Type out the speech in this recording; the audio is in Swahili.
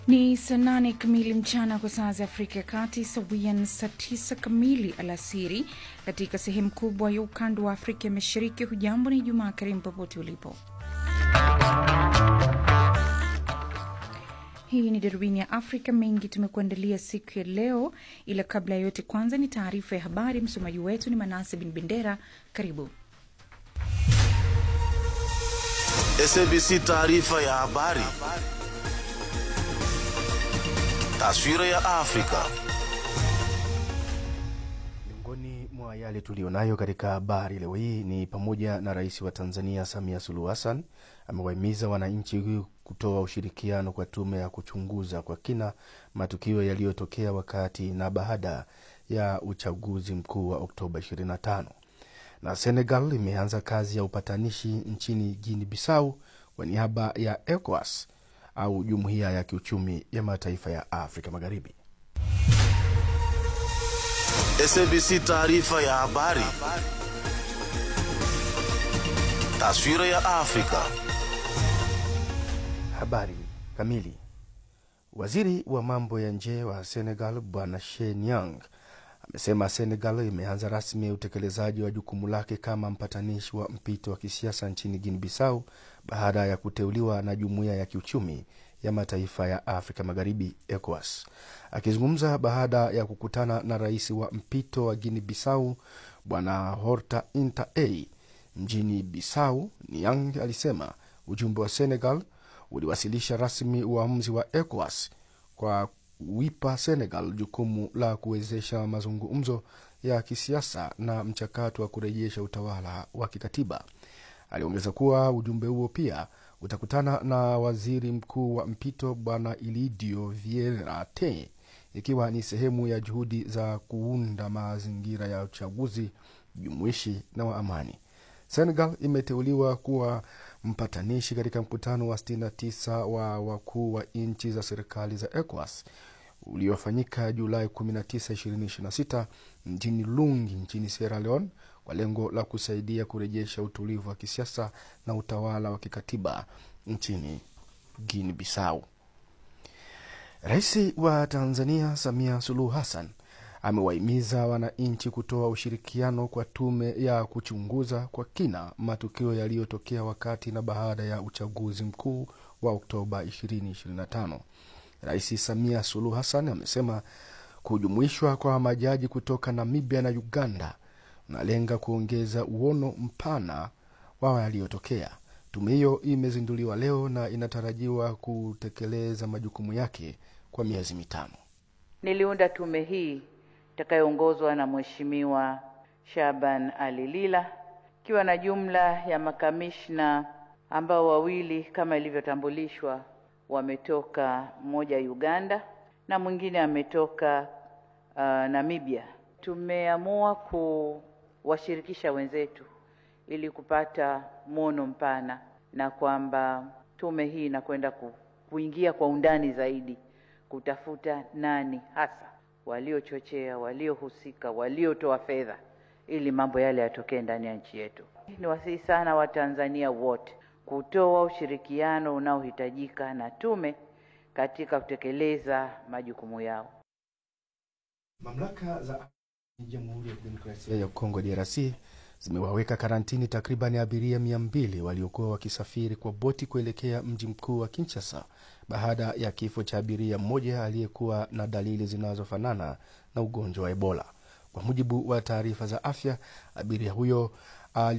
Ni saa nane kamili mchana kwa saa za Afrika ya Kati, sawia na saa tisa kamili alasiri katika sehemu kubwa ya ukanda wa Afrika ya Mashariki. Hujambo, ni Jumaa karimu popote ulipo. Hii ni darubini ya Afrika. Mengi tumekuandalia siku ya leo, ila kabla ya yote, kwanza ni taarifa ya habari. Msomaji wetu ni Manase Bin Bendera. Karibu. SABC taarifa ya habari. Taswira ya Afrika. Miongoni mwa yale tuliyonayo katika habari leo hii ni pamoja na Rais wa Tanzania Samia Suluhu Hassan amewahimiza wananchi kutoa ushirikiano kwa tume ya kuchunguza kwa kina matukio yaliyotokea wakati na baada ya uchaguzi mkuu wa Oktoba 25 na Senegal imeanza kazi ya upatanishi nchini Guinea Bissau kwa niaba ya ECOWAS au Jumuiya ya Kiuchumi ya Mataifa ya Afrika Magharibi. SABC taarifa ya habari. Taswira ya Afrika. Habari kamili. Waziri wa mambo ya nje wa Senegal Bwana Shein Yang amesema Senegal imeanza rasmi utekelezaji wa jukumu lake kama mpatanishi wa mpito wa kisiasa nchini Guinea Bissau baada ya kuteuliwa na Jumuiya ya Kiuchumi ya Mataifa ya Afrika Magharibi, ECOWAS. Akizungumza baada ya kukutana na rais wa mpito wa Guinea Bissau Bwana Horta Inta A mjini Bissau, Niang alisema ujumbe wa Senegal uliwasilisha rasmi uamuzi wa ECOWAS kwa kuipa Senegal jukumu la kuwezesha mazungumzo ya kisiasa na mchakato wa kurejesha utawala wa kikatiba. Aliongeza kuwa ujumbe huo pia utakutana na waziri mkuu wa mpito Bwana Ilidio Vieira Te, ikiwa ni sehemu ya juhudi za kuunda mazingira ya uchaguzi jumuishi na wa amani. Senegal imeteuliwa kuwa mpatanishi katika mkutano wa 69 wa wakuu wa nchi za serikali za ECOWAS uliofanyika Julai 19, 2026 mjini Lungi nchini Sierra Leone kwa lengo la kusaidia kurejesha utulivu wa kisiasa na utawala wa kikatiba nchini Guinea Bissau. Rais wa Tanzania Samia Suluhu Hassan amewahimiza wananchi kutoa ushirikiano kwa tume ya kuchunguza kwa kina matukio yaliyotokea wakati na baada ya uchaguzi mkuu wa Oktoba 2025. Rais Samia Suluhu Hassan amesema kujumuishwa kwa majaji kutoka Namibia na Uganda unalenga kuongeza uono mpana wa yaliyotokea. Tume hiyo imezinduliwa leo na inatarajiwa kutekeleza majukumu yake kwa miezi mitano. Niliunda tume hii itakayoongozwa na Mheshimiwa Shaban Ali Lila ikiwa na jumla ya makamishna ambao wawili kama ilivyotambulishwa wametoka mmoja Uganda na mwingine ametoka uh, Namibia. Tumeamua kuwashirikisha wenzetu ili kupata mwono mpana na kwamba tume hii inakwenda ku, kuingia kwa undani zaidi kutafuta nani hasa waliochochea, waliohusika, waliotoa fedha ili mambo yale yatokee ndani ya nchi yetu. Ni wasihi sana Watanzania wote kutoa ushirikiano unaohitajika na tume katika kutekeleza majukumu yao. Mamlaka za Jamhuri ya Kidemokrasia ya Kongo DRC zimewaweka karantini takriban abiria mia mbili waliokuwa wakisafiri kwa boti kuelekea mji mkuu wa Kinshasa baada ya kifo cha abiria mmoja aliyekuwa na dalili zinazofanana na ugonjwa wa Ebola. Kwa mujibu wa taarifa za afya, abiria huyo